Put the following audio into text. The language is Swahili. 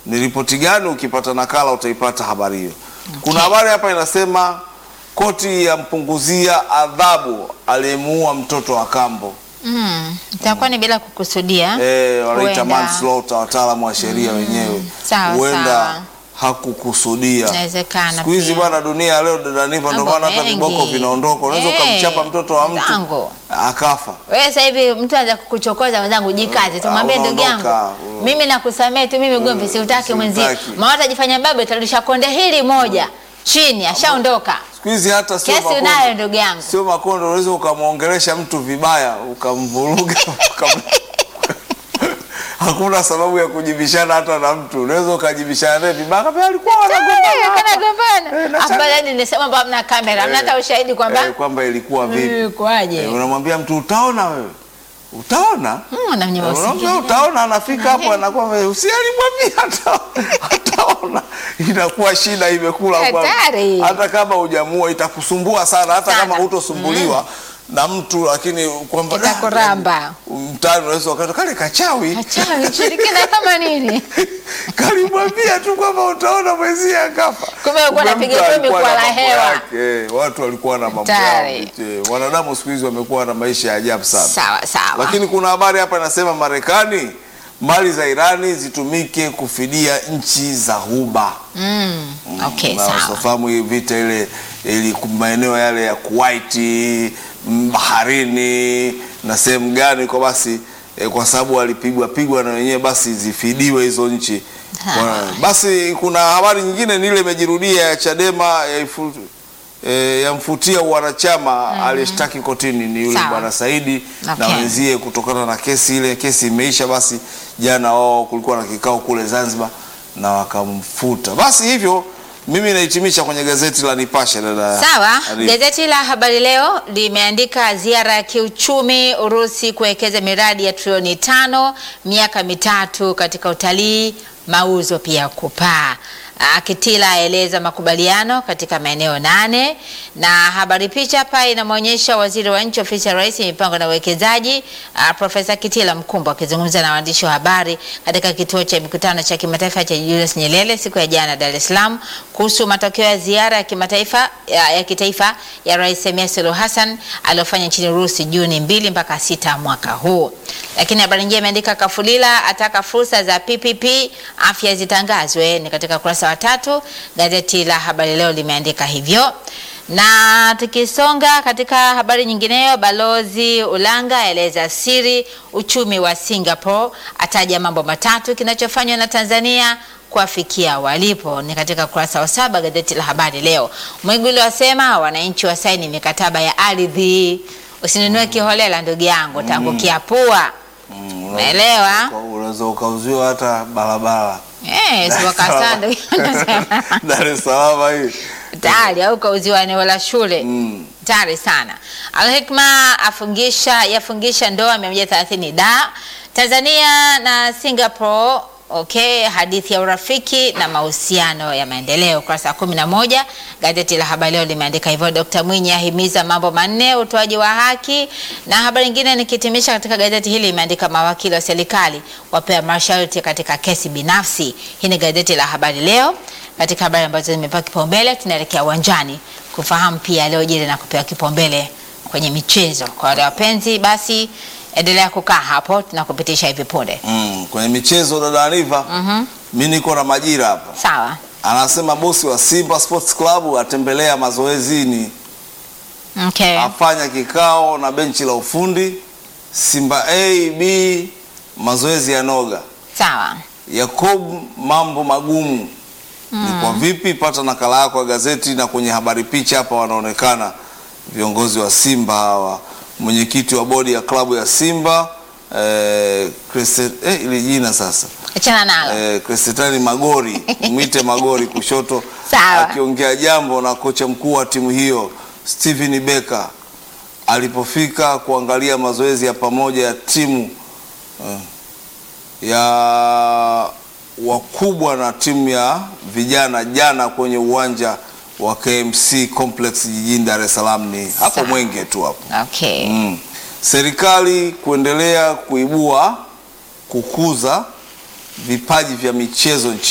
ni ripoti gani? Ukipata nakala utaipata habari hiyo. Kuna habari hapa inasema koti yampunguzia adhabu aliyemuua mtoto wa kambo. Mm, itakuwa ni bila kukusudia. Eh, wanaita Huenda. manslaughter wataalamu wa sheria wenyewe. sawa, Huenda sawa. hakukusudia. Inawezekana Siku hizi pia. bwana, dunia ya leo dada Niva, ndio Mambo maana hata mengi. viboko vinaondoka. Unaweza Eh, ukamchapa mtoto wa mtu zangu. akafa. Wewe sasa hivi mtu anza kukuchokoza mwenzangu, jikaze, tumwambie Ah, ndugu yangu, unaondoka. Mm. mimi nakusamehe tu, mimi ugomvi siutaki mwenzio. siutaki. Maana utajifanya baba, utarudisha konde hili moja chini, ashaondoka. Siku hizi hata sio Kesi makondo. unayo ndugu yangu. Sio makondo, unaweza ukamwongelesha mtu vibaya ukamvuruga ukam... hakuna sababu ya kujibishana hata na mtu, unaweza ukajibishana naye vibaya, kama alikuwa Eh, wanagombana kana gombana. Eh, na Afadhali nilisema kwamba hamna kamera, hamna hata ushahidi kwamba eh, kwamba ilikuwa vipi. Eh, kwaje? Eh, unamwambia mtu utaona wewe, utaona Mm, na mnyama Eh, unaambia usingizi. utaona, anafika hapo anakuwa usialimwambia hata ataona, inakuwa shida imekula kwako. Hatari. hata kama hujamua itakusumbua sana, hata Sana. kama hutosumbuliwa na mtu, lakini kwamba Itakuramba. mtani unaweza wakati kale kachawi Acha shirikina kama nini? kalimwambia tu kwamba utaona mwenzie akafa. Kumbe alikuwa Kumbe anapiga mtu tu alikuwa na mikwala mambo hewa. yake. Eh, Watu walikuwa na mambo yao. Hatari. Eh, Wanadamu siku hizi wamekuwa na maisha ya ajabu sana. Sawa sawa. Lakini kuna habari hapa inasema Marekani mali za Irani zitumike kufidia nchi za Ghuba. Mm, okay, Na sawa. usifahamu hii vita ile ili maeneo yale ya Kuwait, mm, baharini na sehemu gani kwa basi eh, kwa sababu walipigwa pigwa na wenyewe basi zifidiwe hizo nchi. Ha. Kwa- Basi kuna habari nyingine ni ile imejirudia ya Chadema ya ifu, eh, yamfutia uwanachama aliyeshtaki kotini ni yule Sawa. bwana Saidi na Okay. wenzie kutokana na kesi ile. Kesi imeisha, basi jana wao kulikuwa na kikao kule Zanzibar na wakamfuta. Basi hivyo mimi nahitimisha kwenye gazeti la Nipashe dada. Sawa, Arifu. gazeti la Habari Leo limeandika ziara ya kiuchumi Urusi kuwekeza miradi ya trilioni tano miaka mitatu katika utalii, mauzo pia kupaa. Ah, Kitila aeleza makubaliano katika maeneo nane, na habari picha hapa inamwonyesha waziri wa nchi ofisi ya rais mipango na uwekezaji ah, Profesa Kitila Mkumbo akizungumza na waandishi wa habari katika kituo cha mikutano cha kimataifa cha Julius Nyerere siku ya jana Dar es Salaam kuhusu matokeo ya ziara ya kimataifa ya, ya kitaifa ya Rais Samia Suluhu Hassan aliyofanya nchini Urusi Juni mbili mpaka sita mwaka huu. Lakini habari nyingine imeandika Kafulila ataka fursa za PPP afya zitangazwe, ni katika ukurasa wa tatu. Gazeti la Habari Leo limeandika hivyo. Na tukisonga katika habari nyingineyo, balozi Ulanga aeleza siri uchumi wa Singapore, ataja mambo matatu kinachofanywa na Tanzania kuwafikia walipo. Ni katika ukurasa wa saba gazeti la Habari Leo. Mwigulu wasema wananchi wasaini mikataba ya ardhi, usinunue kiholela ndugu yangu, tangu kiapua. Mm, Umeelewa? Unaweza ukauziwa hata barabara. Eh, si wakasaa ndugu yangu. Dar es Salaam hii. tayari au kauziwa eneo la shule Mm. tayari sana. Alhikma afungisha yafungisha ndoa 130 da Tanzania na Singapore. Okay, hadithi ya urafiki na mahusiano ya maendeleo, ukurasa wa kumi na moja. Gazeti la Habari Leo limeandika hivyo. Dkt Mwinyi ahimiza mambo manne utoaji wa haki, na habari nyingine nikitimisha katika gazeti hili imeandika mawakili wa serikali wapewa masharti katika kesi binafsi. Hii ni gazeti la Habari Leo. Katika habari ambazo zimepewa kipaumbele, tunaelekea uwanjani kufahamu pia yaliyojiri na kupewa kipaumbele kwenye michezo. Kwa wale wapenzi, basi endelea kukaa hapo, tunakupitisha hivi punde. Mm, kwenye michezo dada Aniva, Mhm. mi niko na majira hapa. Sawa. Anasema bosi wa Simba Sports Club atembelea mazoezini, Okay. afanya kikao na benchi la ufundi Simba A B, mazoezi ya noga. Sawa. Yakob, mambo magumu ni kwa vipi? Pata nakala yako ya gazeti, na kwenye habari picha hapa wanaonekana viongozi wa Simba hawa, mwenyekiti wa bodi ya klabu ya Simba eh, Christi- eh, ili jina sasa Achana nalo. eh, Crescentine Magori mwite Magori kushoto, Sawa. akiongea jambo na kocha mkuu wa timu hiyo Steven Becker alipofika kuangalia mazoezi ya pamoja ya timu eh, ya wakubwa na timu ya vijana jana kwenye uwanja wa KMC Complex jijini Dar es Salaam, ni hapo Sawa. Mwenge tu hapo. Okay. Mm. Serikali kuendelea kuibua kukuza vipaji vya michezo nchini.